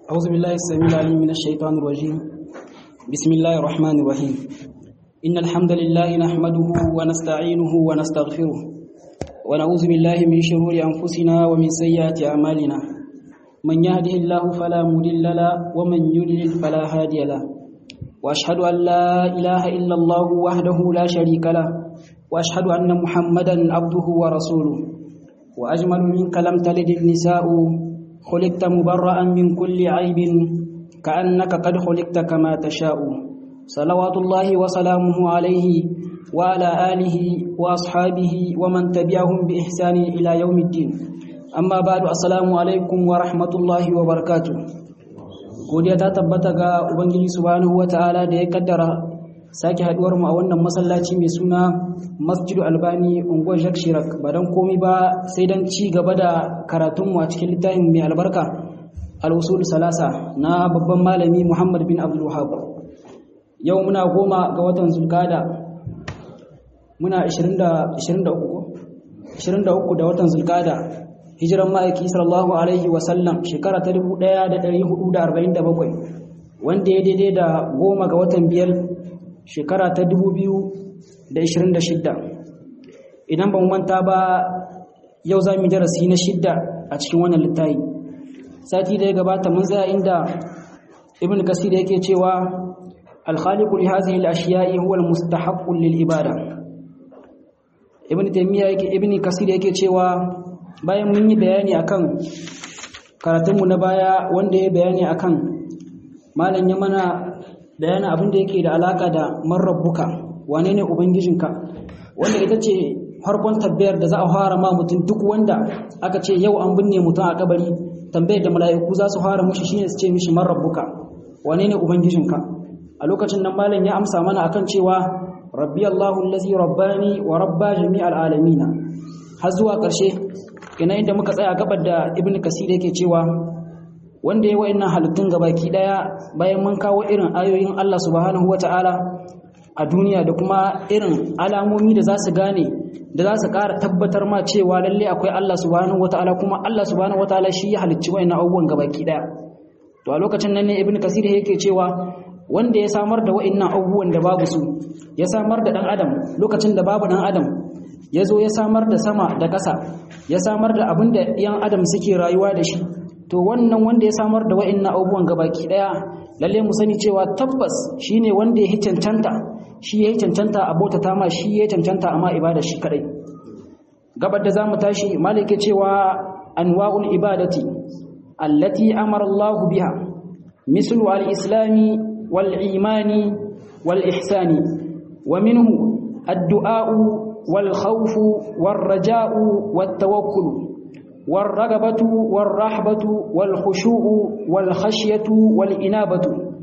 أعوذ بالله السميع العليم من الشيطان الرجيم بسم الله الرحمن الرحيم إن الحمد لله نحمده ونستعينه ونستغفره ونعوذ بالله من شرور أنفسنا ومن سيئات أعمالنا من يهده الله فلا مضل له ومن يضلل فلا هادي له وأشهد أن لا إله إلا الله وحده لا شريك له وأشهد أن محمدا عبده ورسوله وأجمل منك لم تلد النساء خلقت مبرأ من كل عيب كأنك قد خلقت كما تشاء صلوات الله وسلامه عليه وعلى آله وأصحابه ومن تبعهم بإحسان إلى يوم الدين أما بعد السلام عليكم ورحمة الله وبركاته godiya ta tabbata ga ubangiji subhanahu wataala da ya kaddara sake haduwar mu a wannan masallaci mai suna Masjidu Albani unguwar Jacques Chirac ba dan komai ba sai dan ci gaba da karatun mu a cikin littafin mai albarka Al-Usul Salasa na babban malami Muhammad bin Abdul Wahhab yau muna goma ga watan Zulkada muna 20 23 23 da watan Zulkada hijiran ma'aiki sallallahu alaihi wasallam shekara ta 1447 wanda ya daidai da goma ga watan biyar shekara ta 2026 idan ban manta ba yau za mu darasi na shidda a cikin wannan littafi sati da ya gabata mun tsaya inda ibn kasir yake cewa al-khaliqu li hadhihi al-ashiya'i huwa al-mustahaqqu lil ibada ibn taymiya yake ibn kasir yake cewa bayan mun yi bayani akan karatunmu na baya wanda ya bayani akan malam ya mana bayanin abin da yake da alaka da marrabbuka wane ne ubangijinka wanda ita ce farkon tabbayar da za a fara ma mutum duk wanda aka ce yau an binne mutum a kabari tambayar da mala'iku za su fara mushi shine su ce mishi marrabbuka wane ne ubangijinka a lokacin nan malam ya amsa mana akan cewa rabbi allahu allazi rabbani wa rabba jami'al alamina har zuwa ƙarshe ina inda muka tsaya gabar da ibn kasir yake cewa wanda ya wayannan halittun gabaki daya bayan mun kawo irin ayoyin Allah subhanahu wataala a duniya da kuma irin alamomi da za su gane da za su ƙara tabbatar ma cewa lalle akwai Allah subhanahu wataala kuma Allah subhanahu wataala shi ya halicci wayannan abubuwan gabaki daya to a lokacin nan ne ibn kasir yake cewa wanda ya samar da wayannan abubuwan da babu su ya samar da dan adam lokacin da babu dan adam ya zo ya samar da sama da ƙasa ya samar da abin da ‘yan adam suke rayuwa da shi to wannan wanda ya samar da wa'in na abubuwan gabaki ɗaya lalle mu sani cewa tabbas shi ne wanda ya yi cancanta shi ya yi cancanta a bauta tama shi ya yi cancanta amma ibada shi kaɗai gabar da za mu tashi malike cewa anwa'ul ibadati allati amara Allah biha mislu al-islami wal imani wal ihsani wa minhu الدعاء والخوف والرجاء والتوكل والرغبة والرحبة والخشوع والخشية والإنابة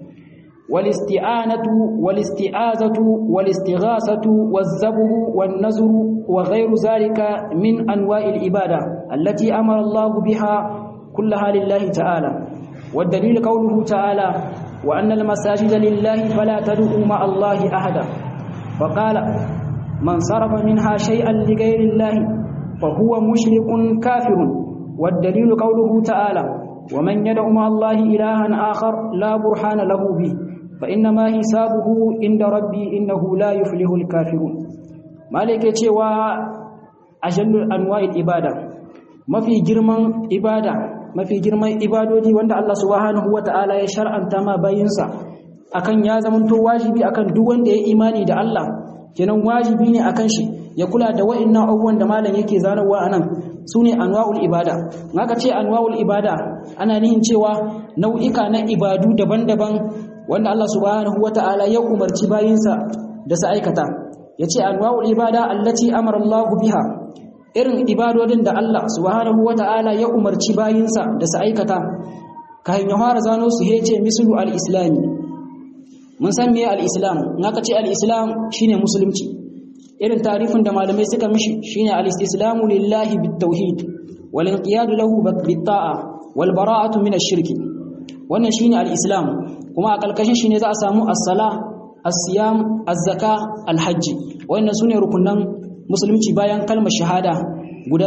والاستعانة والاستعاذة والاستغاثة والذبح والنذر وغير ذلك من أنواع العبادة التي أمر الله بها كلها لله تعالى والدليل قوله تعالى وأن المساجد لله فلا تدعوا مع الله أحدا فقال من صرف منها شيئا لغير الله فهو مشرك كافر والدليل قوله تعالى ومن يدع مع الله إلها آخر لا برهان له به فإنما حسابه عند ربي إنه لا يفلح الكافرون مالك cewa ajallul anwa'il ibada mafi girman ibada mafi girman ibadodi wanda Allah subhanahu wataala ya shar'anta ma bayinsa akan ya zamanto wajibi akan duk wanda ya imani da Allah kenan wajibi ne akan shi ya kula da wa'annan abubuwan da malam yake zanarwa anan sune anwa'ul ibada haka ce anwa'ul ibada ana nihin cewa nau'ika na ibadu daban-daban wanda Allah subhanahu wata'ala ya umarci bayinsa da su aikata yace anwa'ul ibada allati amara Allah biha irin ibadodin da Allah subhanahu wata'ala ya umarci bayinsa da su aikata kan ya fara zano su hece mislu al-islami mun san me al-islam naka ce al-islam shine musulunci irin tarifin da malamai suka mishi shine al-istislamu lillahi bit-tauhid wal inqiyad lahu bit-ta'a wal bara'atu min ash-shirk wannan shine al-islam kuma a kalkashin shine za a samu as-sala as-siyam az-zaka al-hajj wannan sune rukunan musulunci bayan kalmar shahada guda biyu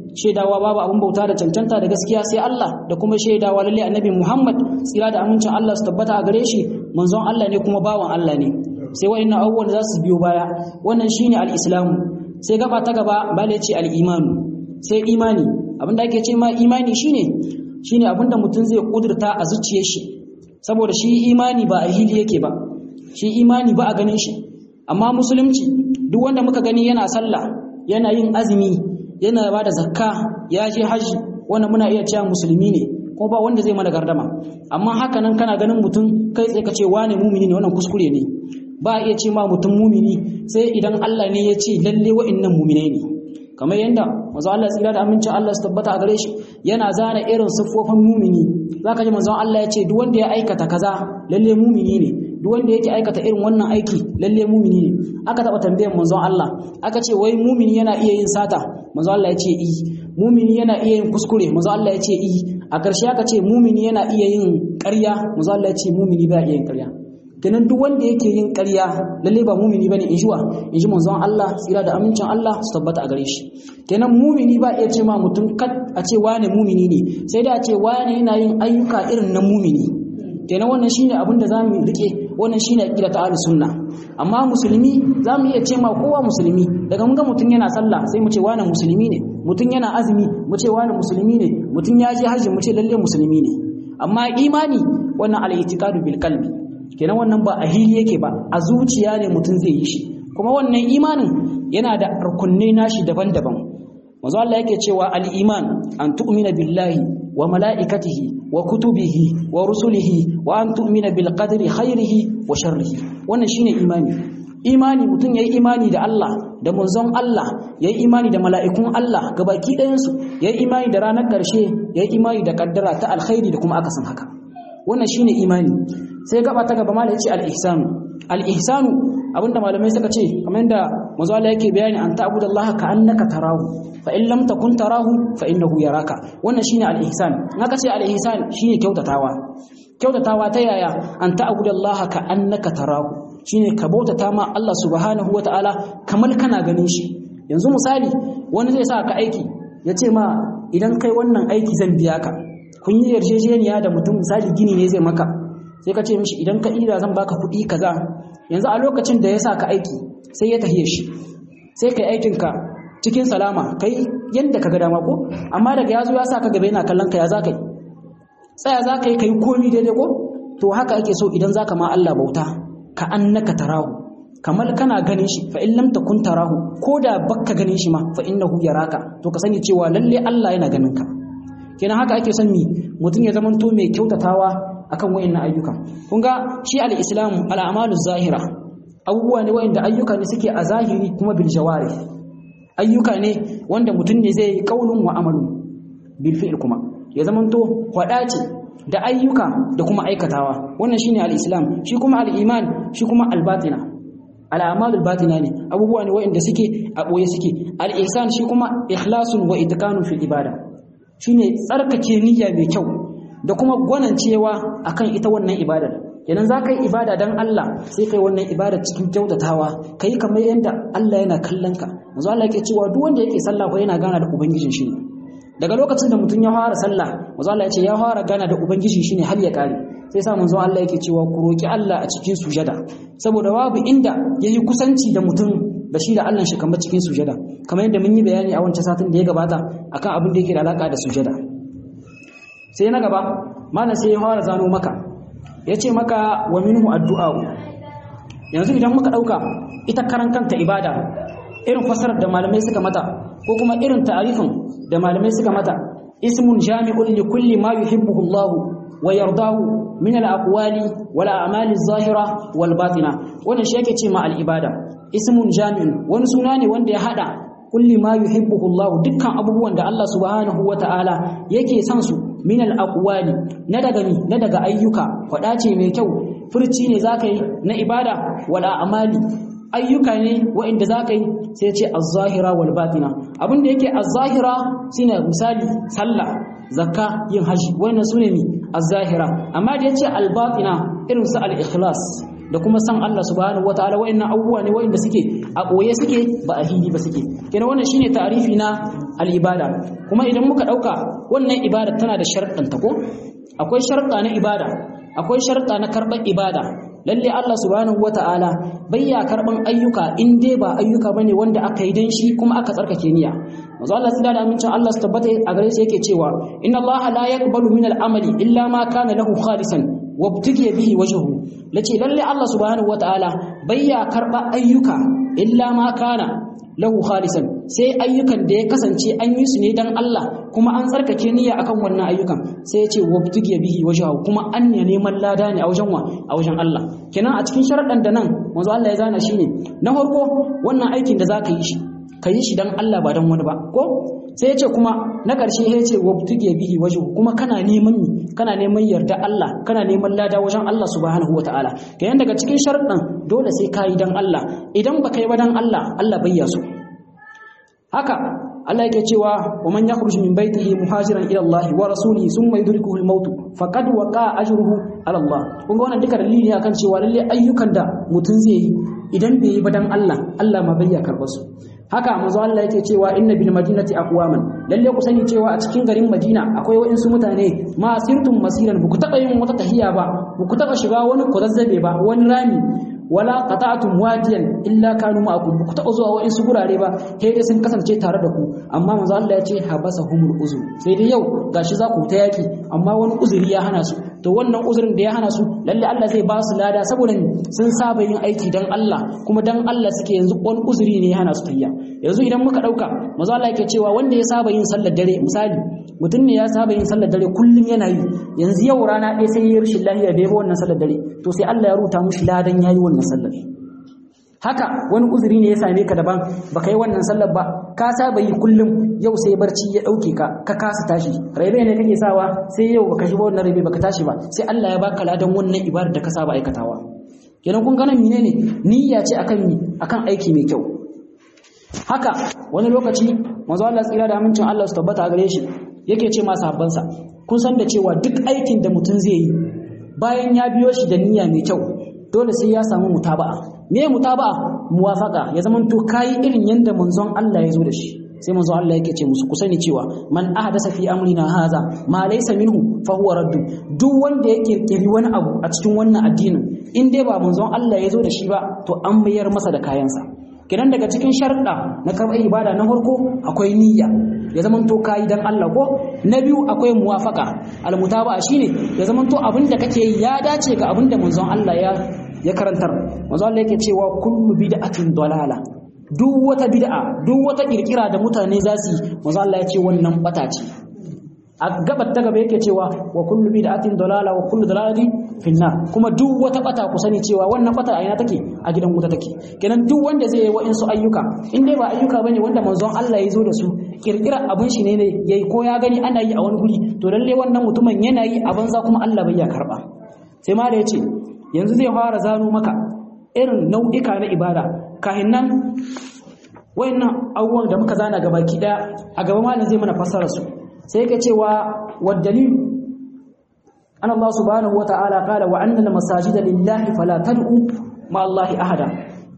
shaidawa babu abin bauta da cancanta da gaskiya sai Allah da kuma shaidawa lalle annabi Muhammad tsira da amincin Allah su tabbata a gare shi manzon Allah ne kuma bawan Allah ne sai wa'annan abubuwan za su biyo baya wannan shine al-islamu sai gaba ta gaba bale ce al-imanu sai imani abinda ake ce ma imani shine shine abinda mutum zai kudurta a zuciyar shi saboda shi imani ba a hili yake ba shi imani ba a ganin shi amma musulunci duk wanda muka gani yana sallah yana yin azumi yana ba da zakka ya je haji wannan muna iya cewa musulmi ne ko ba wanda zai mana gardama amma haka nan kana ganin mutum kai tsaye ka ce wane mumini ne wannan kuskure ne ba a iya ce ma mutum mumini sai idan Allah ne ya ce lalle wa'annan muminai ne kamar yadda manzo Allah tsira da amincin Allah su tabbata a gare shi yana zana irin siffofin mumini zaka ji manzo Allah ya ce duk wanda ya aikata kaza lalle mumini ne duk wanda yake aikata irin wannan aiki lalle mumini ne aka taba tambayar manzon Allah aka ce wai mumini yana iya yin sata manzo Allah ya ce i mumini yana iya yin kuskure manzo Allah ya ce i a ƙarshe aka ce mumini yana iya yin ƙarya manzo Allah ya ce mumini ba iya yin ƙarya kenan duk wanda yake yin ƙarya lalle ba mumini bane in jiwa in ji manzon Allah tsira da amincin Allah su tabbata a gare shi kenan mumini ba iya ce ma mutum kat a ce wane mumini ne sai da a ce wane yana yin ayyuka irin na mumini kenan wannan shine abin da zamu rike wannan shine aqida ta ahlus sunna amma musulmi zamu iya ce ma kowa musulmi daga mun ga mutum yana sallah sai mu ce wane musulmi ne mutum yana azumi mu ce wane musulmi ne mutum ya je hajji mu ce lalle musulmi ne amma imani wannan al-i'tiqadu bil qalbi kenan wannan ba a hili yake ba a zuciya ne mutum zai yi shi kuma wannan imanin yana da rukunai nashi daban-daban manzo Allah yake cewa al-iman an tu'mina billahi wa mala'ikatihi wa kutubihi wa rusulihi wa an tu'mina bil qadri khairihi wa sharrihi wannan shine imani imani mutum yayi imani da Allah da manzon Allah yayi imani da mala'ikun Allah gabaki ɗayan su yayi imani da ranar ƙarshe yayi imani da kaddara ta alkhairi da kuma akasin haka wannan shine imani sai gaba ta gaba malai ce al-ihsanu al-ihsanu abinda malamai suka ce kamar yadda manzo Allah yake bayani an ta'budallaha ka annaka tarahu fa in lam takun tarahu fa innahu yaraka wannan shine al-ihsan in aka ce al-ihsan shine kyautatawa kyautatawa ta yaya an ta'budallaha ka annaka tarahu shine ka bautata ma Allah subhanahu wataala kamar kana ganin shi yanzu misali wani zai sa ka aiki ya ce ma idan kai wannan aiki zan biya ka kun yi yarjejeniya da mutum misali gini ne zai maka sai ka ce mishi idan ka ira zan baka kuɗi kaza yanzu a lokacin da ya sa ka aiki sai ya tahiye shi sai kai aikinka cikin salama kai yadda ka ga dama ko amma daga yazo ya sa ka gaba yana kallon ka ya za ka yi tsaya za ka yi ka yi komi daidai ko to haka ake so idan za ka ma Allah bauta ka annaka tarahu kamar kana ganin shi fa in lam takun tarahu ko da bakka ganin shi ma fa innahu yaraka to ka sani cewa lalle Allah yana ganin ka kenan haka ake son mi mutum ya zamanto mai kyautatawa akan wayannan ayyuka kun ga shi al-islam al-amalu zahira abubuwa ne wayanda ayyuka ne suke a zahiri kuma bil jawari ayyuka ne wanda mutum ne zai yi qaulun wa amalun bil fi'l kuma ya zamanto hwada ce da ayyuka da kuma aikatawa wannan shine al-islam shi kuma al-iman shi kuma al-batina al-amalul batina ne abubuwa ne wayanda suke a boye suke al-ihsan shi kuma ikhlasun wa itqanun fil ibada shine tsarkake niyya mai kyau da kuma gwanancewa akan ita wannan ibadar idan za ka yi ibada don Allah sai kai wannan ibada cikin kyautatawa ka yi kamar yadda Allah yana kallon ka yanzu Allah yake cewa duk wanda yake sallah ko yana gana da ubangijin shi ne daga lokacin da mutum ya fara sallah manzo Allah ya ce ya fara gana da ubangiji shine har ya kare sai sa manzo Allah yake cewa ku roki Allah a cikin sujada saboda babu inda yayi kusanci da mutum da shi da Allah shi kamar cikin sujada kamar yadda mun yi bayani a wancan satin da ya gabata akan abin da yake da alaka da sujada sai na gaba malam sai ya fara zano maka yace maka wa minhu addu'a yanzu idan muka dauka ita karan kanta ibada irin fasarar da malamai suka mata ko kuma irin ta'arifin da malamai suka mata ismun jami'un li kulli ma yuhibbuhu Allah wa yardahu min al-aqwali wal a'mali adh-dhahira wal batina wannan shi yake ce ma al-ibada ismun jami'un wani suna ne wanda ya hada kulli ma yuhibbuhu Allah dukkan abubuwan da Allah subhanahu wata'ala yake son su min al-aqwali na daga ni na daga ayyuka fada ce mai kyau furci ne zaka yi na ibada wal a'mali ayyuka ne waɗanda za ka yi sai ce az-zahira wal batina abin da yake az-zahira shine misali sallah zakka yin haji wannan sune mi az-zahira amma da yace al-batina irin su al-ikhlas da kuma san Allah subhanahu wataala wayannan abubuwa ne wayanda suke a ɓoye suke ba a hili ba suke kenan wannan shine ta'arifi na al-ibada kuma idan muka ɗauka wannan ibada tana da sharɗanta ko akwai sharɗa na ibada akwai sharɗa na karɓar ibada lalle Allah subhanahu wata'ala bayya karban ayyuka in dai ba ayyuka bane wanda aka yi dan shi kuma aka tsarkake niyya manzo Allah sai da amincin Allah su tabbata a gare shi yake cewa inna Allah la yaqbalu min al-amali illa ma kana lahu khalisan wabtigi bihi wajhu lace lalle Allah subhanahu wata'ala bayya karba ayyuka illa ma kana lahu khalisan sai ayyukan da ya kasance an yi su ne dan Allah kuma an tsarkake niyya akan wannan ayyukan sai ya ce wabtugiya bihi wajhahu kuma an ne neman lada ne a wajen wa a wajen Allah kenan a cikin sharadan da nan manzo Allah ya zana shine na farko wannan aikin da zaka yi shi ka yi shi dan Allah ba dan wani ba ko sai ya ce kuma na ƙarshe ya ce wabtugiya bihi wajhahu kuma kana neman kana neman yarda Allah kana neman lada wajen Allah subhanahu wataala kenan daga cikin sharadan dole sai ka yi dan Allah idan baka yi ba dan Allah Allah bai so haka Allah yake cewa wa man yakhruju min baytihi muhajiran ila Allah wa rasulihi thumma yudrikuhu al-maut faqad waqa ajruhu ala Allah kun ga wannan duka dalili ne akan cewa lalle ayyukan da mutun zai yi idan bai yi ba dan Allah Allah ma bai ya karba su haka manzo Allah yake cewa inna bil madinati aqwaman lalle ku sani cewa a cikin garin Madina akwai waɗansu mutane ma sirtum masiran ku taba yin wata tahiya ba ku taba shiga wani kozazzabe ba wani rami wala qata'tum wadiyan illa kanu ma'akum ku taɓa zuwa wa'insu gurare ba sai dai sun kasance tare da ku amma manzo Allah ya ce habasahumul uzur sai dai yau gashi za ku ta yaki amma wani uzuri ya hana su to wannan uzurin da ya hana su lalle Allah zai ba su lada saboda sun saba yin aiki dan Allah kuma dan Allah suke yanzu wani uzuri ne ya hana su tayya yanzu idan muka dauka manzo Allah yake cewa wanda ya saba yin sallar dare misali mutum ne ya saba yin sallar dare kullum yana yi yanzu yau rana ɗaya sai ya rashin lafiya bai ba wannan sallar dare to sai Allah ya ruta mushi ladan yayi wannan sallar haka wani uzuri ne ya same ka daban baka yi wannan sallar ba ka saba yi kullum yau sai barci ya dauke ka ka kasa tashi raibe ne kake sawa sai yau baka shi ba wannan raibe baka tashi ba sai Allah ya baka ladan wannan ibadar da ka saba aikatawa kenan kun ganin menene niyya ce akan mi akan aiki mai kyau haka wani lokaci manzo Allah tsira da amincin Allah su tabbata a gare shi yake ce masa habbansa kun san da cewa duk aikin da mutum zai yi bayan ya biyo shi da niyya mai kyau dole sai ya samu mutaba'a me mutaba'a muwafaqa ya zama to kai irin yanda manzon Allah ya zo da shi sai manzon Allah yake ce musu ku sani cewa man ahdasa fi amrina haza ma laysa minhu fa huwa raddu duk wanda ya kirkiri wani abu a cikin wannan addinin in dai ba manzon Allah ya zo da shi ba to an mayar masa da kayansa kidan daga cikin sharuɗa na karɓar ibada na farko akwai niyya ya zama to kayi dan Allah ko na biyu akwai muwafaka almutaba'a shine ya zama to abin da kake yi ya dace ga abin da manzon Allah ya ya karantar manzon Allah yake cewa kullu bid'atin dalala duk wata bid'a duk wata kirkira da mutane za su yi manzon Allah ya ce wannan bata ce a gabar ta gaba yake cewa wa kullu bid'atin dalala wa kullu dalalati finna kuma duk wata bata ku sani cewa wannan bata a ina take a gidan wuta take kenan duk wanda zai yi wa'insu ayyuka in dai ba ayyuka bane wanda manzon Allah ya zo da su kirkira abin shi ne ne yayi ko ya gani ana yi a wani guri to lalle wannan mutumin yana yi a banza kuma Allah bai ya karba sai ma da yace yanzu zai fara zano maka irin nau'ika na ibada kahin nan wayannan abubuwan da muka zana gabaki daya a gaba malam zai mana fassara su sai yake cewa wad dalil an Allah subhanahu wata'ala qala wa anna al-masajida lillahi fala tad'u ma Allah ahada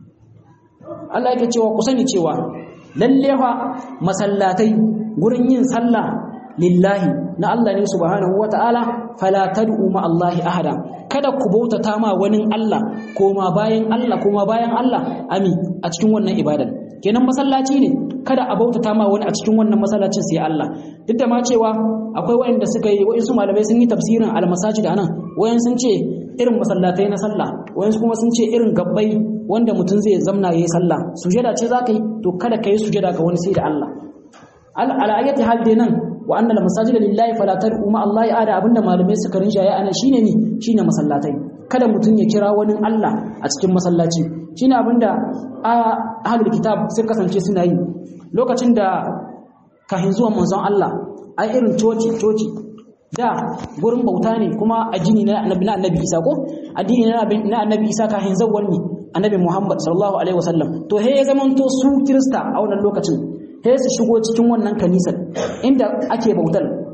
Allah yake cewa ku sani cewa lalle fa masallatai gurin yin sallah lillahi na Allah ne subhanahu wata'ala fala tad'u ma Allah ahada kada ku bautata ma wani Allah koma bayan Allah koma bayan Allah ami a cikin wannan ibadan kenan masallaci ne kada a bautata ma wani a cikin wannan masallacin sai Allah duk da ma cewa akwai wayanda suka yi wayansu malamai sun yi tafsirin almasajid anan wayan sun ce irin masallatai na sallah wayan kuma sun ce irin gabbai wanda mutum zai zamna yayi sallah sujada ce zaka yi to kada kai sujada ga wani sai da Allah al ayati hal dai nan wa anna al masajida lillahi fala tad'u ma Allah ada abinda malamai suka rinjaye anan shine ni shine masallatai kada mutum ya kira wani Allah a cikin masallaci shine abinda ahlul kitab sun kasance suna yi lokacin da kahin zuwan manzon Allah ai irin coci coci da gurin bauta ne kuma addini na annabi na annabi Isa ko addini na annabi Isa kahin zawwan ne annabi Muhammad sallallahu alaihi wasallam to he ya zamanto su kirista a wannan lokacin he su shigo cikin wannan kanisar inda ake bautar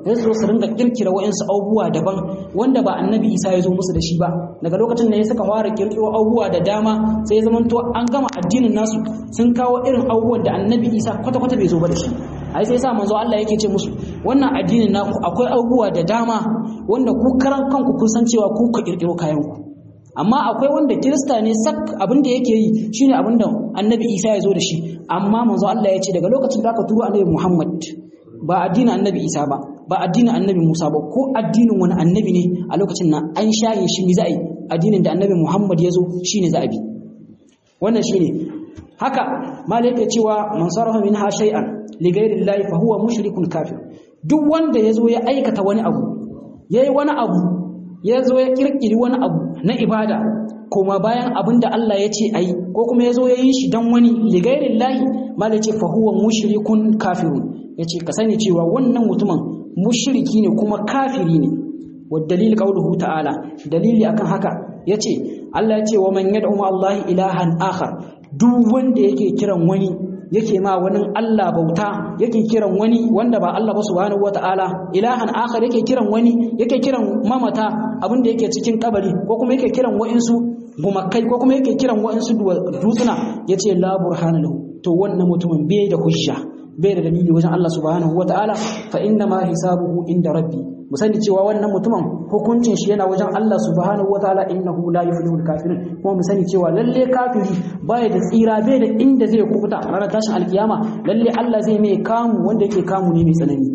sai su zo su ringa kirkira wa'insu abubuwa daban wanda ba annabi isa ya zo musu da shi ba daga lokacin da ya suka fara kirkiro abubuwa da dama sai ya zamanto an gama addinin nasu sun kawo irin abubuwan da annabi isa kwata-kwata bai zo ba da shi ai sai sa manzo Allah yake ce musu wannan addinin naku akwai abubuwa da dama wanda ku karan kanku kun san cewa ku ka kirkiro kayan ku amma akwai wanda kirista ne sak abin da yake yi shine abin da annabi isa ya zo da shi amma manzo Allah ya ce daga lokacin da aka turo annabi Muhammad ba addinin annabi isa ba ba addinin annabi musa ba ko addinin wani annabi ne a lokacin nan an shaye shi ne za a yi addinin da annabi muhammad ya zo shi ne za a bi wannan shi ne haka malaka cewa man sarrafa min ha shay'an li ghairi llahi fa huwa mushrikun kafir duk wanda ya zo ya aikata wani abu yayi wani abu ya zo ya kirkiri wani abu na ibada koma bayan abin da Allah ya ce ayi ko kuma ya zo ya yi shi dan wani li ghairi llahi malaka fa huwa mushrikun kafirun ya ce ka sani cewa wannan mutumin mushriki ne kuma kafiri ne wa dalil qauluhu ta'ala dalili akan haka yace Allah ya ce wa man yad'u ma Allah ilahan akhar duk wanda yake kiran wani yake ma wani Allah bauta yake kiran wani wanda ba Allah ba subhanahu wata'ala ilahan akhar yake kiran wani yake kiran mamata abin da yake cikin kabari ko kuma yake kiran wa'insu gumakai ko kuma yake kiran wa'insu dutsuna yace la burhana lahu to wannan mutumin bai da hujja bai da dalili wajen Allah subhanahu wata'ala fa inna ma hisabuhu inda rabbi mu sani cewa wannan mutumin hukuncin shi yana wajen Allah subhanahu wata'ala innahu la yuflihul kafirun kuma mu sani cewa lalle kafiri baya da tsira bai da inda zai kubuta a ranar tashin alkiyama lalle Allah zai mai kamu wanda yake kamu ne mai tsanani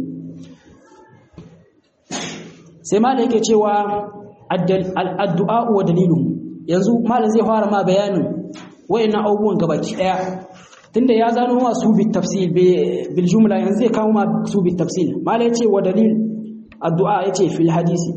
sai malai yake cewa addu'a wa dalilun yanzu malai zai fara ma bayanin wayannan abubuwan gabaki daya tunda ya zano ma su bi tafsil bil jumla yanzu zai kawo ma su bi tafsil mala yace wa dalil addu'a yace fil hadisi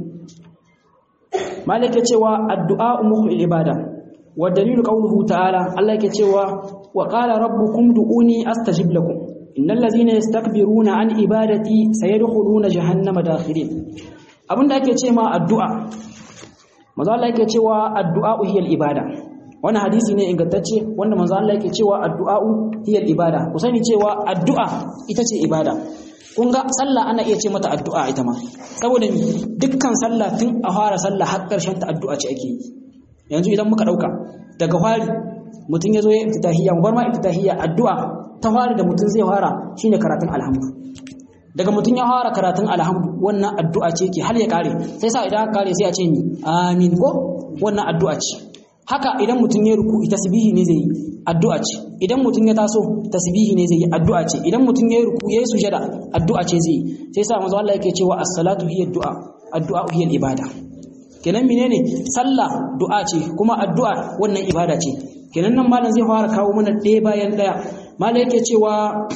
mala yake cewa addu'a mukhul ibada wa dalil qawluhu ta'ala Allah yake cewa wa qala rabbukum du'uni astajib lakum innal ladzina yastakbiruna an ibadati sayadkhuluna jahannama dakhirin abinda ake ce ma addu'a manzo Allah yake cewa addu'a hiyal ibada wani hadisi ne ingantacce wanda manzo Allah yake cewa addu'a'u hiya ibada ku sani cewa addu'a ita ce ibada kun ga sallah ana iya ce mata addu'a ita ma saboda dukkan sallah tun a fara sallah har karshen ta addu'a ce ake yi yanzu idan muka dauka daga fari mutum yazo ya iftitahiyya mu bar ma iftitahiyya addu'a ta fari da mutum zai fara shine karatun alhamdu daga mutum ya fara karatun alhamdu wannan addu'a ce ke har ya kare sai sa idan ka kare sai a ce ni amin ko wannan addu'a ce haka idan mutum ya ruku tasbihi ne zai yi addu'a ce idan mutum ya taso tasbihi ne zai yi addu'a ce idan mutum ya ruku yayi sujada addu'a ce zai yi sai sa manzo Allah yake cewa as-salatu hiya du'a addu'a hiya ibada kenan menene sallah du'a ce kuma addu'a wannan ibada ce kenan nan malam zai fara kawo mana ɗaya bayan ɗaya malam yake cewa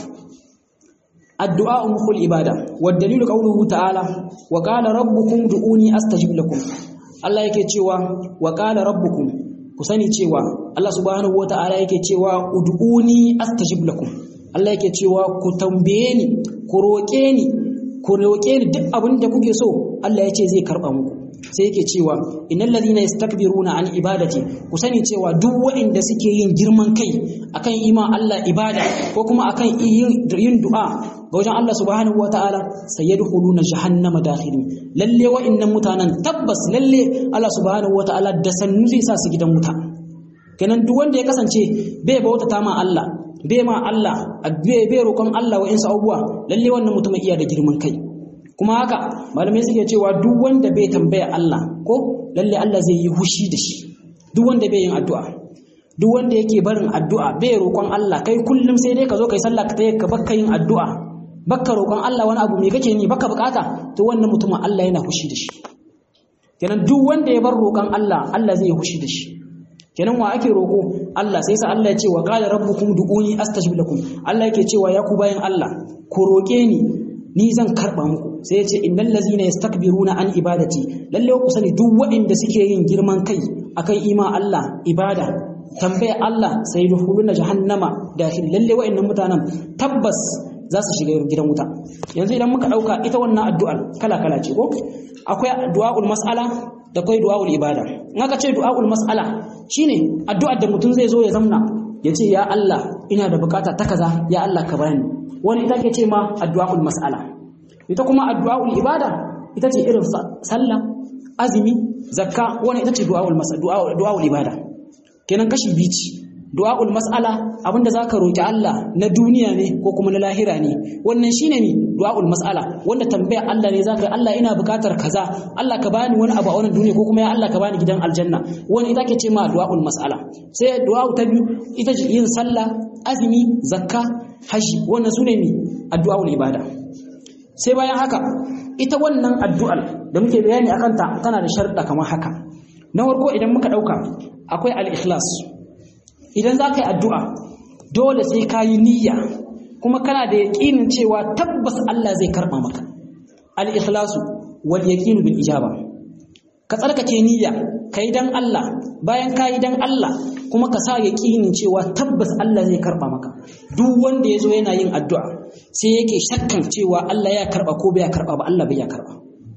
addu'a mukhul ibada wa dalilu qawluhu ta'ala wa qala rabbukum du'uni astajib lakum Allah yake cewa wa qala rabbukum ku sani cewa Allah subhanahu wata'ala yake cewa ud'uni astajib lakum Allah yake cewa ku tambaye ni ku roƙe ni ku roƙe ni duk abin da kuke so Allah ya ce zai karɓa muku sai yake cewa innal ladhina yastakbiruna an ibadati ku sani cewa duk waɗanda suke yin girman kai akan ima Allah ibada ko kuma akan yin yin du'a ga wajen Allah subhanahu wataala sayadkhuluna jahannama dakhirin lalle wa'annan mutanen tabbas lalle Allah subhanahu wataala da sannu zai sa su gidan wuta kenan duk wanda ya kasance bai bautata ma Allah bai ma Allah bai bai roƙon Allah wa'insu abubuwa lalle wannan mutumin iya da girman kai kuma haka malamai suke cewa duk wanda bai tambaya Allah ko lalle Allah zai yi hushi da shi duk wanda bai yin addu'a duk wanda yake barin addu'a bai roƙon Allah kai kullum sai dai ka zo kai sallah ka tayi ka bakka yin addu'a bakka roƙon Allah wani abu me kake ni baka bukata to wannan mutumin Allah yana hushi da shi kenan duk wanda ya bar roƙon Allah Allah zai yi hushi da shi kenan wa ake roƙo Allah sai sa Allah ya ce wa qala rabbukum du'uni astajib lakum Allah yake cewa ya ku bayan Allah ku roƙe ni ni zan karba muku sai ya ce innal ladzina yastakbiruna an ibadati lalle ku sani duk waɗanda suke yin girman kai akan ima Allah ibada tambaya Allah sai dukhuluna jahannama dakhil lalle waɗannan mutanen tabbas za su shiga gidan wuta yanzu idan muka dauka ita wannan addu'ar kala kala ce ko akwai du'aul mas'ala da akwai du'aul ibada in aka ce du'aul mas'ala shine addu'ar da mutum zai zo ya zamna ya ce ya Allah ina da bukata ta kaza ya Allah ka bani wani ita ke ce ma addu'aul mas'ala ita kuma addu'aul ibada ita ce irin sallah azumi zakka wannan ita ce du'aul du'aul ibada kenan kashi biyu ce du'aul mas'ala abinda zaka roki Allah na duniya ne ko kuma na lahira ne wannan shine ne du'aul mas'ala wanda tambaya Allah ne zaka Allah ina bukatar kaza Allah ka bani wani abu a wannan duniya ko kuma ya Allah ka bani gidan aljanna wani ita ke ce ma du'aul mas'ala sai du'a'u ta biyu ita ce yin sallah azumi zakka haji wannan sune ne addu'aul ibada sai bayan haka ita wannan addu'ar da muke bayani akan ta tana da sharuɗa kamar haka na farko idan muka ɗauka akwai al-ikhlas idan za ka yi addu'a dole sai ka yi niyya kuma kana da yaƙinin cewa tabbas Allah zai karɓa maka al-ikhlasu wal yaqinu bil ijaba ka tsarkake niyya ka yi dan Allah bayan ka yi dan Allah kuma ka sa yaƙinin cewa tabbas Allah zai karɓa maka duk wanda ya zo yana yin addu'a sai yake shakkan cewa Allah ya karɓa ko bai karɓa ba Allah bai ya karɓa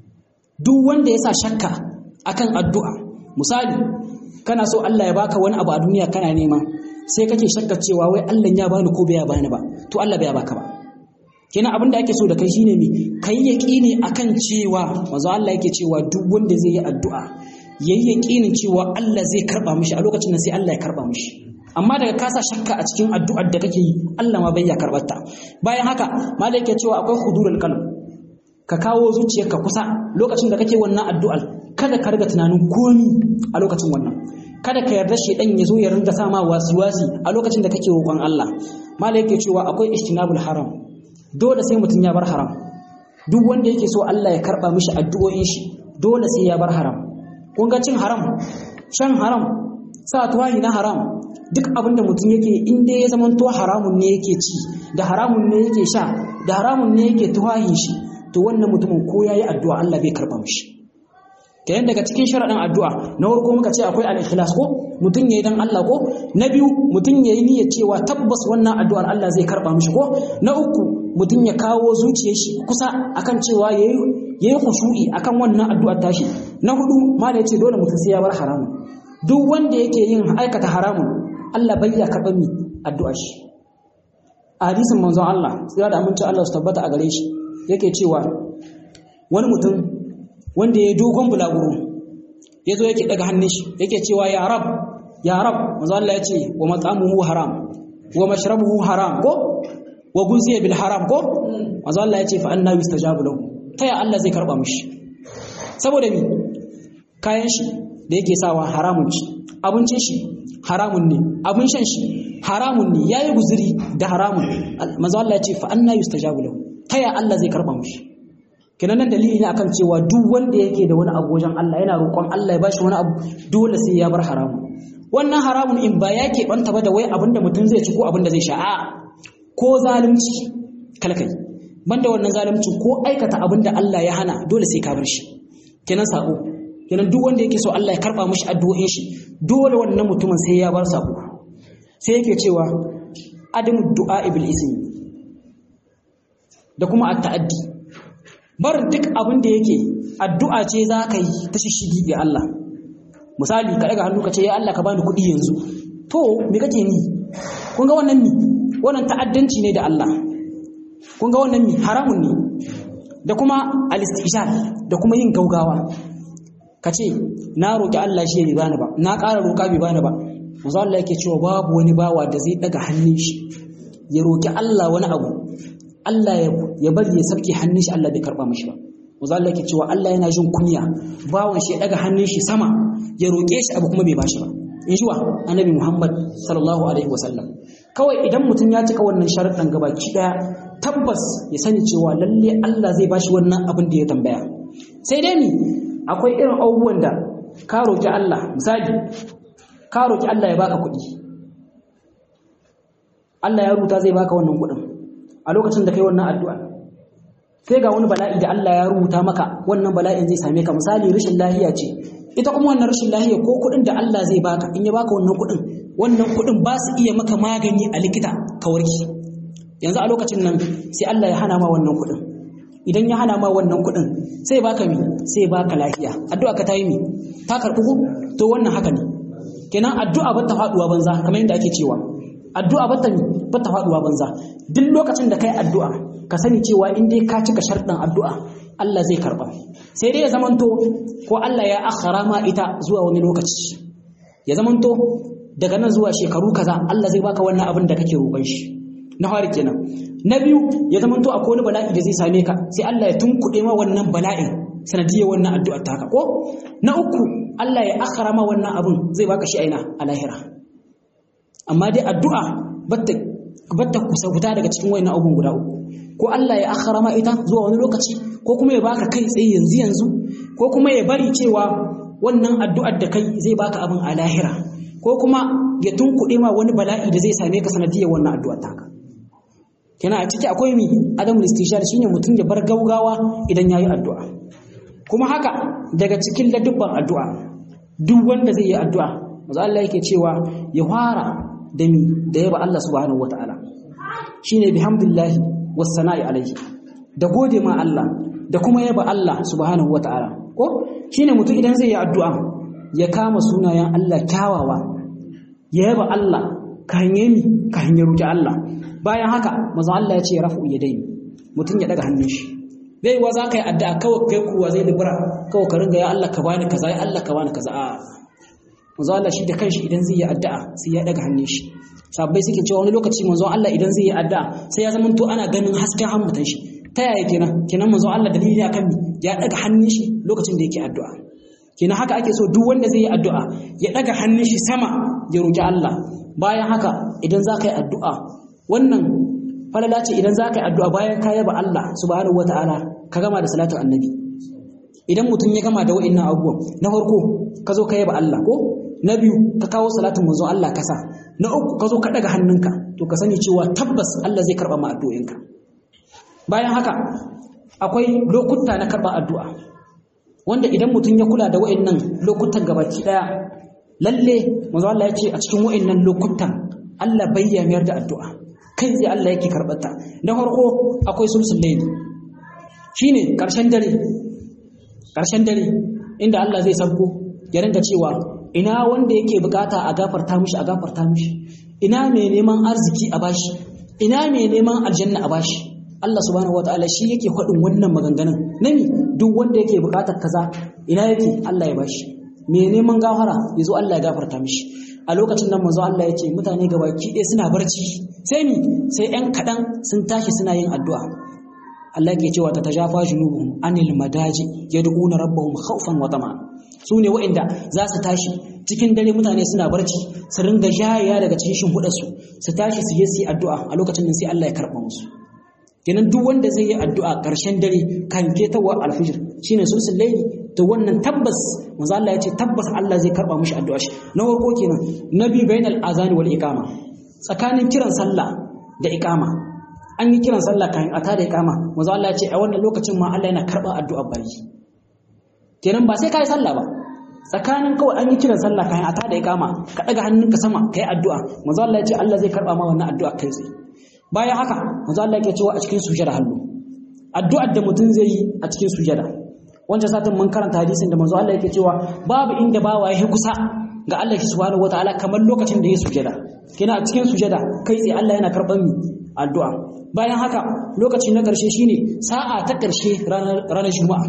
duk wanda ya sa shakka akan addu'a misali kana so Allah ya baka wani abu a duniya kana nema sai kake shakka cewa wai Allah ya bani ko bai bani ba to Allah bai baka ba kenan abin da ake so da kai shine me kai yaqini akan cewa manzo Allah yake cewa duk wanda zai yi addu'a yayi yaqinin cewa Allah zai karba mishi a lokacin nan sai Allah ya karba mishi amma daga kasa shakka a cikin addu'ar da kake yi Allah ma bai ya karbar ta bayan haka malai yake cewa akwai hudurul qalb ka kawo zuciyarka kusa lokacin da kake wannan addu'ar kada ka riga tunanin komi a lokacin wannan kada ka yarda shedan ya zo ya ringa sa ma wasi-wasi a lokacin da kake roƙon Allah malai yake cewa akwai istinabul haram dole sai mutum ya bar haram duk wanda yake so Allah ya karba mishi addu'o'in shi dole sai ya bar haram kun ga cin haram shan haram sa tuwahi na haram duk abin da mutum yake in dai ya zamanto haramun ne yake ci da haramun ne yake sha da haramun ne yake tuwahin shi to wannan mutumin ko yayi addu'a Allah bai karba mishi kayan daga cikin sharaɗin addu'a na farko muka ce akwai al-ikhlas ko mutum yayi dan Allah ko na biyu mutum yayi niyyar cewa tabbas wannan addu'ar Allah zai karba mishi ko na uku mutum ya kawo zuciyar shi kusa akan cewa yayi yayi khushu'i akan wannan addu'ar tashi na hudu ma da yace dole mutum sai ya bar haramun duk wanda yake yin aikata haramun Allah bai ya karba mi addu'ar shi a hadisin manzon Allah sai da aminci Allah su tabbata a gare shi yake cewa wani mutum wanda ya dogon bulaguro ya zo yake daga hannun shi yake cewa ya rab ya rab manzo Allah ya ce wa mat'amuhu haram wa mashrabuhu haram ko wa guziya bil haram ko manzo Allah ya ce fa anna yustajabu lahu ta ya Allah zai karba mishi saboda mi kayan shi da yake sawa haramun ci abincin shi haramun ne abin shan shi haramun ne yayi guzuri da haramun manzo Allah ya ce fa anna yustajabu lahu ta ya Allah zai karba mishi kenan nan dalili ne akan cewa duk wanda yake da wani abu wajen Allah yana roƙon Allah ya bashi wani abu dole sai ya bar haramun wannan haramun in ba ya keɓanta ba da wai abin da mutum zai ci ko abin da zai sha a ko zalunci kalkai banda wannan zalunci ko aikata abin da Allah ya hana dole sai ka bar shi kenan sako kenan duk wanda yake so Allah ya karba mishi addu'o'in shi dole wannan mutumin sai ya bar sako sai yake cewa adamu du'a ibil ismi da kuma at-ta'addi barin duk abin da yake addu'a ce za ka yi ta shishigi ga Allah misali ka daga hannu ka ce ya Allah ka bani kuɗi yanzu to me kake ni kun ga wannan ni wannan ta'addanci ne da Allah kun ga wannan ni haramun ne da kuma al-istijal da kuma yin gaugawa ka ce na roki Allah shi bai bani ba na ƙara roƙa bai bani ba manzo Allah yake cewa babu wani bawa da zai daga hannun shi ya roki Allah wani abu Allah ya bari ya sarki hannun shi Allah bai karba mishi ba manzo Allah yake cewa Allah yana jin kunya bawan shi ya daga hannun shi sama ya roke shi abu kuma bai bashi ba in ji wa annabi Muhammad sallallahu alaihi wasallam kawai idan mutum ya cika wannan sharuɗan gabaki daya tabbas ya sani cewa lalle Allah zai bashi wannan abin da ya tambaya sai dai ni akwai irin abubuwan da ka roki Allah misali ka roki Allah ya baka kuɗi Allah ya rubuta zai baka wannan kuɗin a lokacin da kai wannan addu'a sai ga wani bala'i da Allah ya rubuta maka wannan bala'in zai same ka misali rashin lahiya ce ita kuma wannan rashin lahiya ko kuɗin da Allah zai baka in ya baka wannan kuɗin wannan kuɗin ba su iya maka magani a likita ka warke yanzu a lokacin nan sai Allah ya hana ma wannan kuɗin idan ya hana ma wannan kuɗin sai baka mi sai baka lafiya addu'a ka ta yi mi ta karɓi ku to wannan haka ne kenan addu'a ba ta faɗuwa banza kamar yadda ake cewa addu'a ba ta mi ba ta faduwa banza duk lokacin da kai addu'a ka sani cewa in dai ka cika sharɗin addu'a Allah zai karba sai dai ya zamanto ko Allah ya akhara ma ita zuwa wani lokaci ya zamanto daga nan zuwa shekaru kaza Allah zai baka wannan abin da kake roƙon shi na fari kenan na biyu ya zamanto akwai wani bala'i da zai same ka sai Allah ya tunkuɗe ma wannan bala'in sanadiyar wannan addu'ar ta ko na uku Allah ya akhara ma wannan abin zai baka shi aina a lahira amma dai addu'a batta batta kusa fita daga cikin wayannan abun guda uku ko Allah ya akhara ma ita zuwa wani lokaci ko kuma ya baka kai tsaye yanzu yanzu ko kuma ya bari cewa wannan addu'ar da kai zai baka abin a lahira ko kuma ya tunkuɗe ma wani bala'i da zai same ka sanadiyar wannan addu'ar taka kenan a ciki akwai mi adamul istishar shine mutum ya bar gaugawa idan yayi addu'a kuma haka daga cikin ladubban addu'a duk wanda zai yi addu'a manzo Allah yake cewa ya fara da mi da yaba Allah subhanahu wataala shine bihamdillahi was sana'i alaihi da gode ma Allah da kuma yaba Allah subhanahu wataala ko shine mutum idan zai yi addu'a ya kama sunayen Allah kyawawa ya yaba Allah ka hanye mi ka hanye roki Allah bayan haka manzo Allah ya ce rafu yadaini mutum ya daga hannun shi bai wa za ka yi addu'a kawai kai kuwa zai libura kawai ka ringa ya Allah ka bani kaza ya Allah ka bani kaza a manzo Allah shi da kanshi idan zai yi addu'a sai ya daga hannun shi sabbai suke cewa wani lokaci manzo Allah idan zai yi addu'a sai ya zamanto ana ganin hasken hammatan shi ta yaya kenan kenan manzo Allah dalili akan ya daga hannun shi lokacin da yake addu'a kenan haka ake so duk wanda zai yi addu'a ya daga hannun shi sama ya roki Allah bayan haka idan za ka yi addu'a wannan falala ce idan za ka yi addu'a bayan ka yaba Allah subhanahu wata'ala ka gama da salatin annabi idan mutum ya gama da wa'annan abubuwan na farko ka zo ka yaba Allah ko na biyu ka kawo salatin manzo Allah kasa na uku ka zo ka daga hannunka to ka sani cewa tabbas Allah zai karba ma addu'o'inka bayan haka akwai lokuta na karba addu'a wanda idan mutum ya kula da wa'annan lokutan gabaki daya lalle manzo Allah ya ce a cikin wa'annan lokutan Allah bayyaniyar da addu'a kai zai Allah yake karɓarta na farko akwai sulsul layli shine ƙarshen dare ƙarshen dare inda Allah zai sauko ya rinka cewa ina wanda yake bukata a gafarta mishi a gafarta mishi ina mai neman arziki a bashi ina mai neman aljanna a bashi Allah subhanahu wataala shi yake faɗin wannan maganganun nami duk wanda yake bukatar kaza ina yake Allah ya bashi mai neman gafara yazo Allah ya gafarta mishi a lokacin nan manzo Allah ya ce mutane gabaki ɗaya suna barci sai ni sai ‘yan kaɗan sun tashi suna yin addu'a. Allah ke cewa ta tajafa junubuhum anil madaji ya duƙuna rabbahum khawfan wa tama su ne waɗanda za su tashi cikin dare mutane suna barci su ringa jayaya daga cikin shimfiɗarsu su tashi su yi su addu'a a lokacin nan sai Allah ya karɓa musu kenan duk wanda zai yi addu'a ƙarshen dare kan ketawar alfijir shine sulsul laili to wannan tabbas manzo Allah ya ce tabbas Allah zai karɓa mishi addu'a shi na farko kenan nabi bainal azani wal iqama tsakanin kiran sallah da ikama an yi kiran sallah kan a tada ikama manzo Allah ya ce a wannan lokacin ma Allah yana karɓar addu'a bayi kenan ba sai kai sallah ba tsakanin kawai an yi kiran sallah kan a tada ikama ka daga hannunka sama kai addu'a manzo Allah ya ce Allah zai karɓa ma wannan addu'a kai tsaye bayan haka manzo Allah yake cewa a cikin sujada hallu addu'ar da mutum zai yi a cikin sujada wancan satin mun karanta hadisin da manzo Allah yake cewa babu inda bawa ya kusa ga Allah subhanahu wataala kamar lokacin da ya sujada kina a cikin sujada kai tsaye Allah yana karɓar mi addu'a bayan haka lokaci na ƙarshe shine sa'a ta ƙarshe ranar juma'a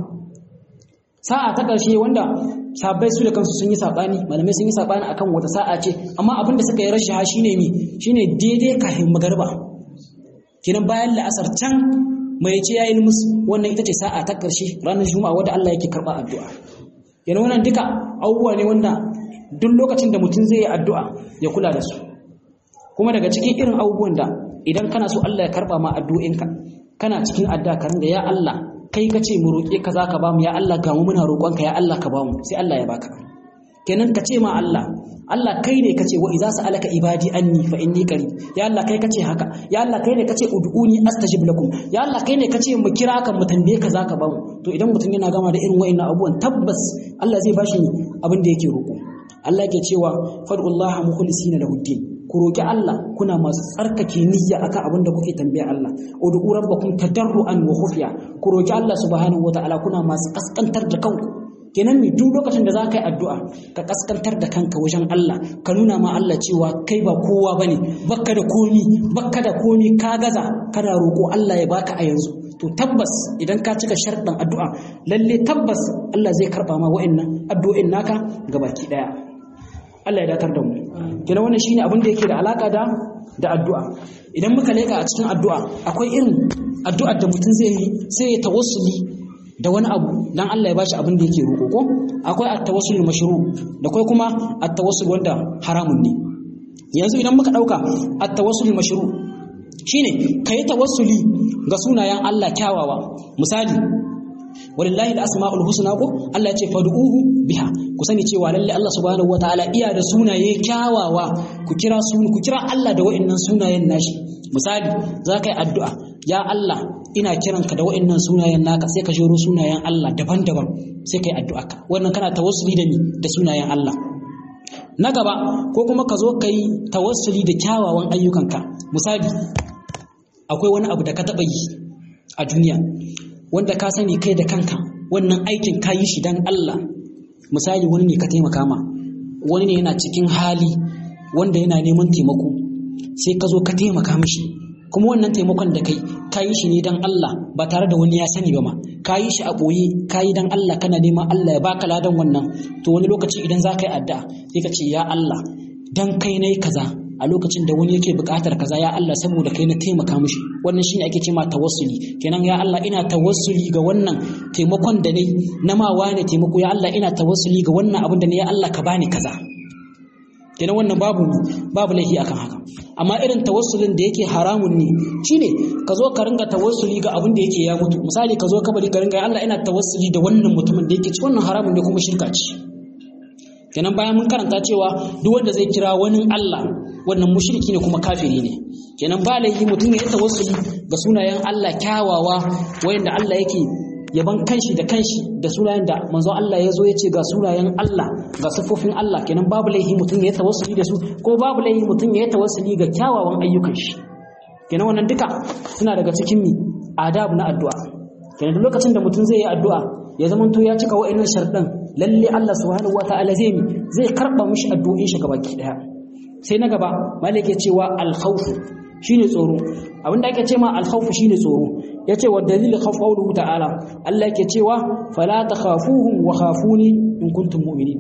sa'a ta ƙarshe wanda sabbai su da kansu sun yi sabani malamai sun yi sabani akan wata sa'a ce amma abin da suka yi rashaha shine mi shine daidai kafin magarba kinan bayan la'asar can mai ce yayi musu wannan ita ce sa'a ta ƙarshe ranar juma'a wanda Allah yake karɓa addu'a kenan wannan duka abubuwa ne wanda duk lokacin da mutum zai yi addu'a ya kula da su kuma daga cikin irin abubuwan da idan kana so Allah ya karba ma addu'inka kana cikin addu'a ka ringa ya Allah kai ka ce mu roƙe ka zaka ba mu ya Allah ga mu muna roƙonka ya Allah ka ba mu sai Allah ya baka kenan ka ce ma Allah Allah kai ne kace wa idza sa'alaka ibadi anni fa inni qarib ya Allah kai kace haka ya Allah kai ne kace ud'uni astajib lakum ya Allah kai ne kace mu kira ka mu tambaye ka zaka ba mu to idan mutum yana gama da irin wa'annan abubuwan tabbas Allah zai bashi abin da yake roƙo Allah yake cewa fad'ullaha mukhlisina lahu din ku roki Allah kuna masu tsarkake niyya akan abin da kuke tambaya Allah ud'u rabbakum tadarruan wa khufiya ku roki Allah subhanahu wataala kuna masu kaskantar da kanku kenan mi duk lokacin da za ka yi addu'a ka kaskantar da kanka wajen Allah ka nuna ma Allah cewa kai ba kowa bane bakka da komi bakka da komi ka gaza kana roƙo Allah ya baka a yanzu to tabbas idan ka cika sharɗin addu'a lalle tabbas Allah zai karɓa ma wa'annan addu'o'in naka gabaki ɗaya Allah ya datar da mu kenan wannan shine abin da yake da alaka da da addu'a idan muka leka a cikin addu'a akwai irin addu'ar da mutum zai yi sai ya tawassuli da wani abu dan Allah ya bashi abin da yake roƙo ko akwai at-tawassul mashru da kai kuma at-tawassul wanda haramun ne yanzu idan muka dauka at-tawassul mashru shine kai tawassuli ga sunayen Allah kyawawa misali walillahi al-asma'ul husna ko Allah ya ce fad'uhu biha ku sani cewa lalle Allah subhanahu wataala iya da sunaye kyawawa ku kira su ku kira Allah da wa'annan sunayen nashi misali za ka yi addu'a ya Allah ina kiranka da wa'annan sunayen naka sai ka jero sunayen Allah daban-daban sai ka yi addu'a ka wannan kana tawassuli da ni da sunayen Allah na gaba ko kuma ka zo ka yi tawassuli da kyawawan ayyukanka misali akwai wani abu da ka taɓa yi a duniya wanda ka sani kai da kanka wannan aikin ka yi shi don Allah misali wani ne ka taimaka ma wani ne yana cikin hali wanda yana neman taimako sai ka zo ka taimaka mishi kuma wannan taimakon da kai ka yi shi ne don Allah ba tare da wani ya sani ba ma ka yi shi a ɓoye ka yi don Allah kana neman Allah ya baka ladan wannan to wani lokaci idan za ka yi addu'a sai ka ce ya Allah dan kai na yi kaza a lokacin da wani yake buƙatar kaza ya Allah saboda kai na taimaka mishi wannan shine ake cewa tawassuli kenan ya Allah ina tawassuli ga wannan taimakon da nayi na ma wane taimako ya Allah ina tawassuli ga wannan abin da ne ya Allah ka bani kaza kenan wannan babu babu laifi akan haka amma irin tawassulin da yake haramun ne shine ka zo ka ringa tawassuli ga abin da yake ya mutu misali ka zo ka bari ka ringa ya Allah ina tawassuli da wannan mutumin da yake ci wannan haramun ne kuma shirka ce kenan bayan mun karanta cewa duk wanda zai kira wani Allah wannan mushriki ne kuma kafiri ne kenan ba laifi mutum ya tawassuli ga sunayen Allah kyawawa wayanda Allah yake yaban kanshi da kanshi da sunayen da manzon Allah ya zo ya ce ga sunayen Allah ga siffofin Allah kenan babu laifi mutum ya tawassuli da su ko babu laifi mutum ya tawassuli ga kyawawan ayyukan shi kenan wannan duka suna daga cikin mi adab na addu'a kenan duk lokacin da mutum zai yi addu'a ya zamanto ya cika wa'annan sharɗan lalle Allah subhanahu wataala zai mi zai karba mishi addu'o'in shi gabaki daya sai na gaba malik ya cewa al-khawf shine tsoro abinda ake cewa al-khawf shine tsoro yace wa dalil khawf qawluhu ta'ala Allah yake cewa fala takhafuhum wa khafuni in kuntum mu'minin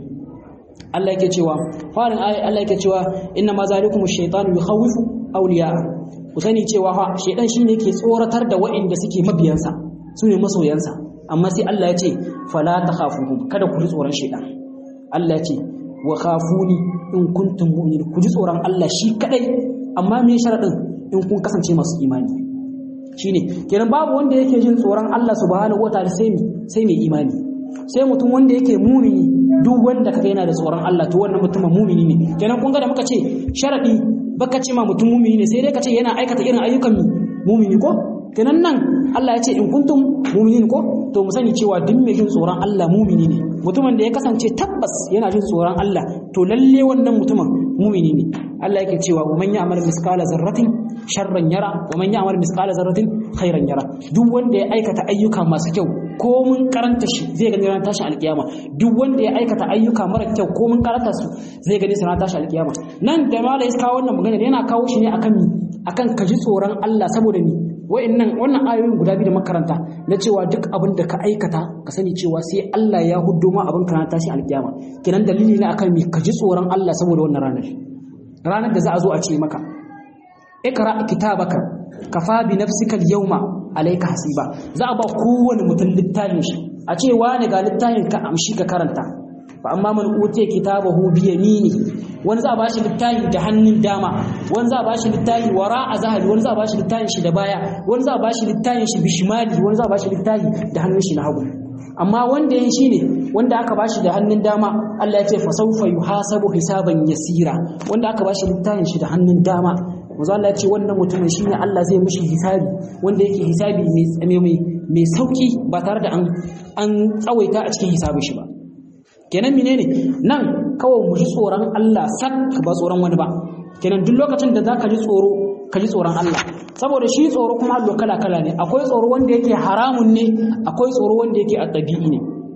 Allah yake cewa farin ayi Allah yake cewa inna ma zalikum ash-shaytanu yukhawifu awliya ku sani cewa fa shaytan shine yake tsoratar da wa'inda suke mabiyansa sune masoyansa amma sai Allah ya ce fala takhafuhum kada ku ji tsoron shaytan Allah ya ce wa khafuni in kuntum mu'minin ku ji tsoron Allah shi kadai amma me sharadin in kun kasance masu imani shine kenan babu wanda yake jin tsoron Allah subhanahu wataala sai mi sai mai imani sai mutum wanda yake mumini duk wanda kaga yana da tsoron Allah to wannan mutumin mumini ne kenan kun ga da muka ce sharadi baka ce ma mutum mumini ne sai dai ka ce yana aikata irin ayyukan mumini ko kenan nan Allah ya ce in kuntum muminin ko to mu sani cewa duk mai jin tsoron Allah mumini ne mutumin da ya kasance tabbas yana jin tsoron Allah to lalle wannan mutumin mumini ne Allah yake cewa wa man ya'mal miskala zarratin sharran yara wa man ya'mal miskala zarratin khairan yara duk wanda ya aikata ayyuka masu kyau ko mun karanta shi zai gani ranar tashin alkiyama duk wanda ya aikata ayyuka mara kyau ko mun karanta su zai gani su ranar tashin alkiyama nan da mala ya kawo wannan magana yana kawo shi ne akan mi akan kaji tsoron Allah saboda mi wa'annan wannan ayoyin guda biyu da makaranta na cewa duk abin da ka aikata ka sani cewa sai Allah ya huddo ma abin kana tashi alkiyama kinan dalili ne akan mi ka ji tsoron Allah saboda wannan ranar ranar da za a zo a ce maka ikra kitabaka kafa bi nafsika al-yawma alayka hasiba za a ba kowane mutum littafin shi a ce wani ga littafin ka amshi ka karanta fa amma man utiya kitabahu bi yamini wani za a bashi littafi da hannun dama wani za a bashi littafi wara a zahari wani za a bashi littafin shi da baya wani za a bashi littafin shi bishimali wani za a bashi littafi da hannun shi na hagu amma wanda yin shi ne wanda aka bashi da hannun dama Allah ya ce fa sawfa yuhasabu hisaban yasira wanda aka bashi littafin shi da hannun dama manzo Allah ya ce wannan mutumin shine Allah zai mishi hisabi wanda yake hisabi mai mai sauki ba tare da an an tsawaita a cikin hisabin shi ba kenan menene nan kawai mu ji tsoron Allah sak ba tsoron wani ba kenan duk lokacin da zaka ji tsoro ka ji tsoron Allah saboda shi tsoro kuma allo kala kala ne akwai tsoro wanda yake haramun ne akwai tsoro wanda yake addabi'i ne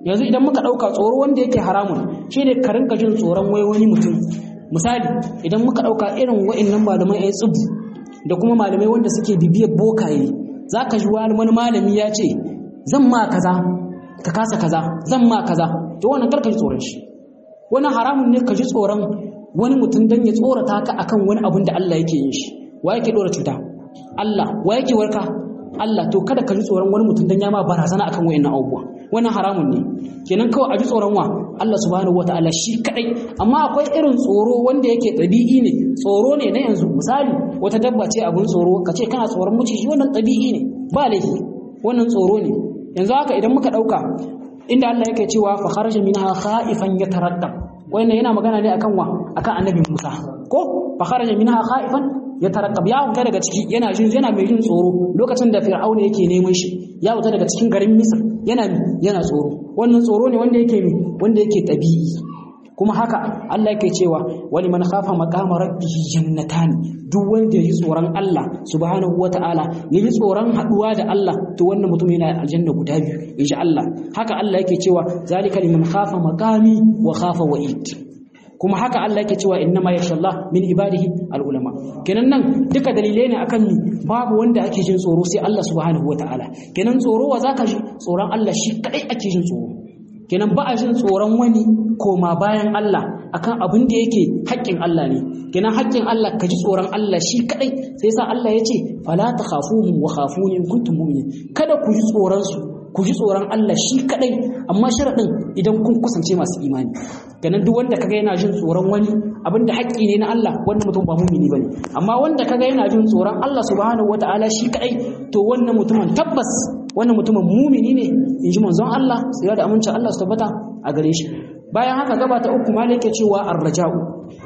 yanzu idan muka ɗauka tsoro wanda yake haramun shi ne ka rinka jin tsoron wai wani mutum misali idan muka ɗauka irin wa'annan malamai ya tsibu da kuma malamai wanda suke bibiyar bokaye za ka ji wani malami ya ce zan ma kaza ka kasa kaza zan ma kaza to wannan karka ji tsoron shi wani haramun ne ka ji tsoron wani mutum don ya tsorata ka akan wani abun da Allah yake yin shi wa yake dora cuta Allah wa yake warka Allah to kada ka ji tsoron wani mutum don ya ma barazana akan wayannan abubuwa wannan haramun ne kenan kawai a ji tsoron wa Allah subhanahu wataala shi kadai amma akwai irin tsoro wanda yake ɗabi'i ne tsoro ne na yanzu misali wata dabba ce abun tsoro ka ce kana tsoron maciji wannan ɗabi'i ne ba laifi wannan tsoro ne yanzu haka idan muka ɗauka inda Allah yake cewa fa kharaja minha khaifan yataraddab wannan yana magana ne akan wa akan annabi Musa ko fa kharaja minha khaifan yataraddab ya fita daga ciki yana jin yana mai jin tsoro lokacin da fir'auna yake neman shi ya fita daga cikin garin Misr yana yana tsoro wannan tsoro ne wanda yake wanda yake tabi'i kuma haka Allah yake cewa wani man khafa maqama rabbihi jannatan duk wanda yayi tsoron Allah subhanahu wataala yayi tsoron haduwa da Allah to wannan mutum yana aljanna guda biyu insha Allah haka Allah yake cewa zalika liman khafa maqami wa khafa wa'id kuma haka Allah yake cewa innama yakhshallah min ibadihi alulama kenan nan duka dalilai ne akan ni babu wanda ake jin tsoro sai Allah subhanahu wataala kenan tsoro wa zaka ji tsoron Allah shi kadai ake jin tsoro kenan ba a jin tsoron wani koma bayan Allah akan abin da yake haƙƙin Allah ne kenan haƙƙin Allah ka ji tsoron Allah shi kadai sai sa Allah ya ce fala takhafuhum wa khafuni in kuntum mu'minin kada ku ji tsoron su ku ji tsoron Allah shi kadai amma sharadin idan kun kusance masu imani kenan duk wanda kaga yana jin tsoron wani abin da haƙƙi ne na Allah wanda mutum ba mu'mini bane amma wanda kaga yana jin tsoron Allah subhanahu wataala shi kadai to wannan mutumin tabbas wannan mutumin mumini ne in ji manzon Allah tsira da amincin Allah su tabbata a gare shi bayan haka gaba ta uku malai yake cewa arraja'u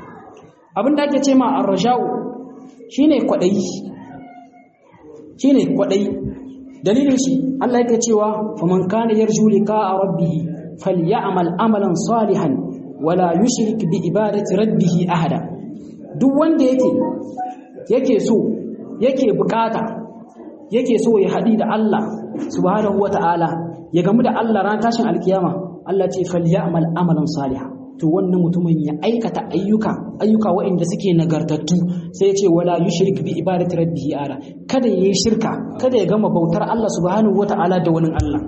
abin da ake ce ma arraja'u shine kwadayi shine kwadayi dalilin shi Allah yake cewa faman kana yarju liqa'a rabbih falyamal amalan salihan wala yushrik bi ibadati rabbih ahada duk wanda yake yake so yake bukata yake so ya haɗi da Allah subhanahu wata'ala ya gamu da Allah ran tashin alkiyama Allah ce falyamal amalan salihan to wannan mutumin ya aikata ayyuka ayyuka waɗanda suke nagartattu sai ya ce wala yushrik bi ibadati rabbih ara kada yayi shirka kada ya gama bautar Allah subhanahu wata'ala da wani Allah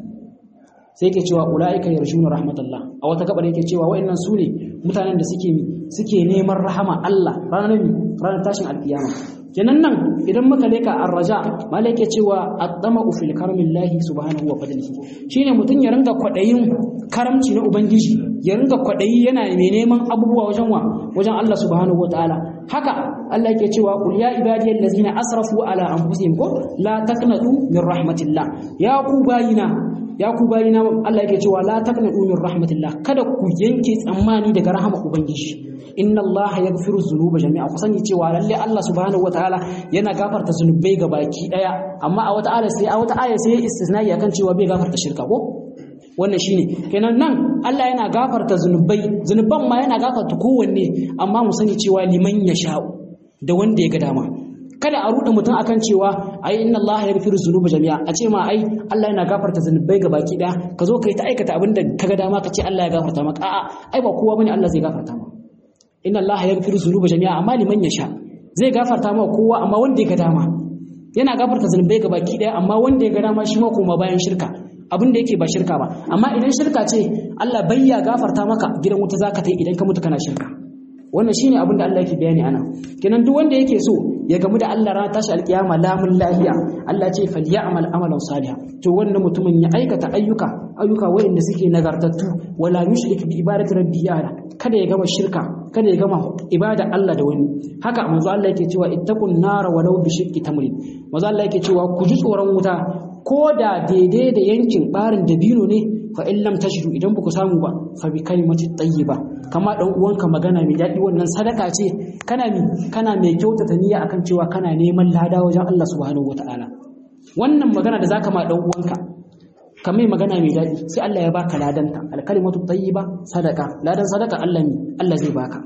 sai yake cewa ulaika yarjuna rahmatullah a wata gabar yake cewa waɗannan su ne mutanen da suke suke neman rahama Allah ranar ranar tashin alkiyama kenan nan idan muka leka arraja mala yake cewa addama fil karmillahi subhanahu wa fadlihi shine mutun ya ringa kwadayin karamci na ubangiji ya ringa kwadayi yana mai neman abubuwa wajen wa wajen Allah subhanahu wa ta'ala haka Allah yake cewa qul ya ibadiyal ladzina asrafu ala anfusihim ko la taqnatu min rahmatillah ya ku bayina ya ku bayina Allah yake cewa la taqnatu min rahmatillah kada ku yanke tsammani daga rahama ubangiji inna allaha yaghfiru dhunuba jami'a ku sani cewa lalle Allah subhanahu wataala yana gafarta zunubai ga baki daya amma a wata aya sai a wata aya sai istisnai akan cewa bai gafarta shirka ko wannan shine kenan nan Allah yana gafarta zunubai zunuban ma yana gafarta kowanne amma mu sani cewa liman yasha'u da wanda ya ga dama kada a ruɗe mutum akan cewa ai inna Allah ya yaghfiru dhunuba jami'a a ce ma ai Allah yana gafarta zunubai ga baki daya ka zo kai ta aikata abin da kaga dama ka ce Allah ya gafarta maka a'a ai ba kowa bane Allah zai gafarta maka inna Allah ya yaghfiru dhunuba jami'a amma liman yasha zai gafarta maka kowa amma wanda ya ga dama yana gafarta zunubai ga baki daya amma wanda ya ga dama shi ma koma bayan shirka abin da yake ba shirka ba amma idan shirka ce Allah bai ya gafarta maka gidan wuta zaka tai idan ka mutu kana shirka wannan shine abin da Allah yake bayani ana kenan duk wanda yake so ya gamu da Allah ran tashi alkiyama lamun lahiya Allah ce falyamal amalan salihan to wannan mutumin ya aikata ayyuka ayyuka wayanda suke nagartattu wala yushrik bi ibadati rabbi yara kada ya gama shirka kada ya gama ibada Allah da wani haka manzo Allah yake cewa ittaqun nara walau bi shiqqi tamrin manzo Allah yake cewa ku ji tsoron wuta ko da daidai da yankin barin dabino ne fa in lam tajidu idan ba ku samu ba fa bi kalimati tayyiba kama dan uwanka magana mai daɗi wannan sadaka ce kana mi kana mai kyautata niyya akan cewa kana neman lada wajen Allah subhanahu wataala wannan magana da zaka ma dan uwanka ka mai magana mai daɗi sai Allah ya baka ladanta alkalimatu tayyiba sadaka ladan sadaka Allah mi Allah zai baka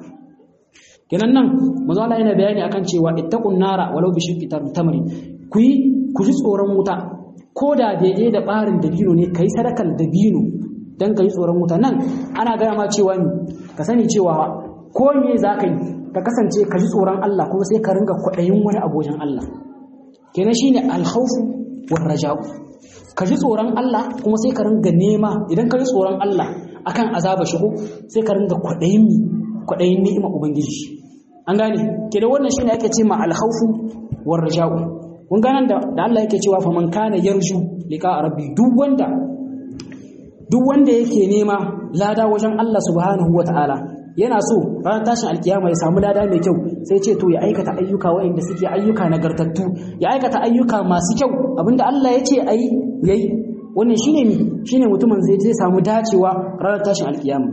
kenan nan manzo Allah yana bayani akan cewa ittaqun nara walau bi shiqqi tamrin ku yi ku ji tsoron wuta ko da daidai da barin dabino ne kai sadakar dabino dan ka ji tsoron wuta nan ana gaya ma cewa ni ka sani cewa ko me za ka yi ka kasance ka ji tsoron Allah kuma sai ka ringa kwaɗayin wani abojan Allah kenan shine alkhawfu war raja'u ka ji tsoron Allah kuma sai ka ringa nema idan ka ji tsoron Allah akan azaba shigo sai ka ringa kwaɗayin mi kwaɗayin ni'ima ubangiji an gane kenan wannan shine ake ce ma alkhawfu war raja'u kun ganan da Allah yake cewa fa man kana yarju liqa rabbi duk wanda duk wanda yake nema lada wajen Allah subhanahu wataala yana so ranar tashin alkiyama ya samu lada mai kyau sai ce to ya aikata ayyuka waɗanda suke ayyuka nagartattu ya aikata ayyuka masu kyau abinda Allah ya ce ayi yayi wannan shine mi shine mutumin zai zai samu dacewa ranar tashin alkiyama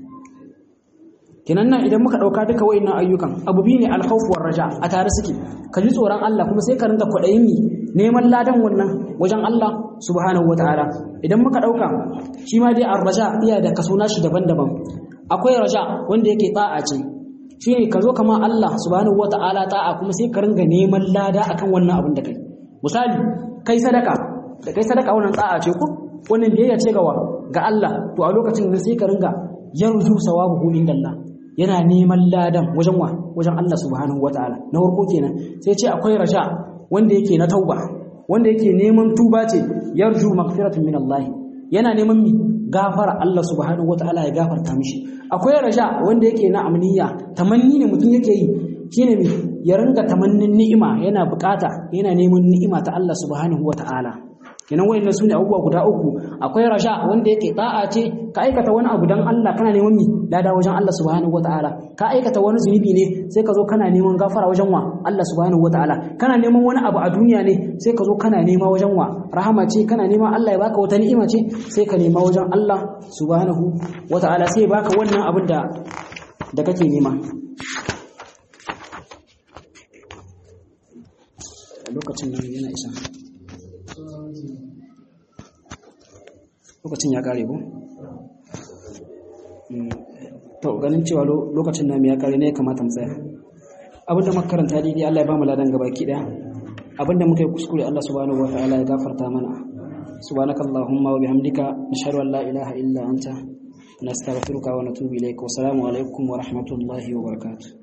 kinan nan idan muka dauka duka wayannan ayyukan abu bi ne alkhawf war raja a tare suke ka ji tsoron Allah kuma sai ka ringa kwadayin mi neman ladan wannan wajen Allah subhanahu wataala idan muka dauka shi ma dai ar-raja iya da kaso nashi daban-daban akwai raja wanda yake ta'a ce shine ka zo kama Allah subhanahu wataala ta'a kuma sai ka ringa neman lada akan wannan abin da kai misali kai sadaka da kai sadaka wannan ta'a ce ko wannan biyayya ce ga ga Allah to a lokacin nan sai ka ringa yarju sawabu indallah yana neman ladan wajen wa wajen Allah subhanahu wataala na farko kenan sai ce akwai raja wanda yake na tauba wanda yake neman tuba ce yarju maghfiratun min Allah yana neman mi gafara Allah subhanahu wataala ya gafarta mishi akwai raja wanda yake na amniya tamanni ne mutum yake yi shine mi ya ringa tamannin ni'ima yana bukata yana neman ni'ima ta Allah subhanahu wataala kenan wayannan sune abubuwa guda uku akwai raja wanda yake da'a ce ka aikata wani abu dan Allah kana neman mi lada wajen Allah subhanahu wataala ka aikata wani zunubi ne sai ka zo kana neman gafara wajen wa Allah subhanahu wataala kana neman wani abu a duniya ne sai ka zo kana nema wajen wa rahama ce kana nema Allah ya baka wata ni'ima ce sai ka nema wajen Allah subhanahu wataala sai baka wannan abin da da kake nema lokacin nan yana isa lokacin ya kare ko to ganin cewa lokacin namu ya kare ne ya kamata mu tsaya abinda muka karanta daidai Allah ya ba mu ladan gabaki daya abinda muka yi kuskure Allah subhanahu wataala ya gafarta mana subhanakallahumma wa bihamdika nashhadu an la ilaha illa anta nastaghfiruka wa natubu ilayk wa assalamu alaikum wa rahmatullahi wa barakatuh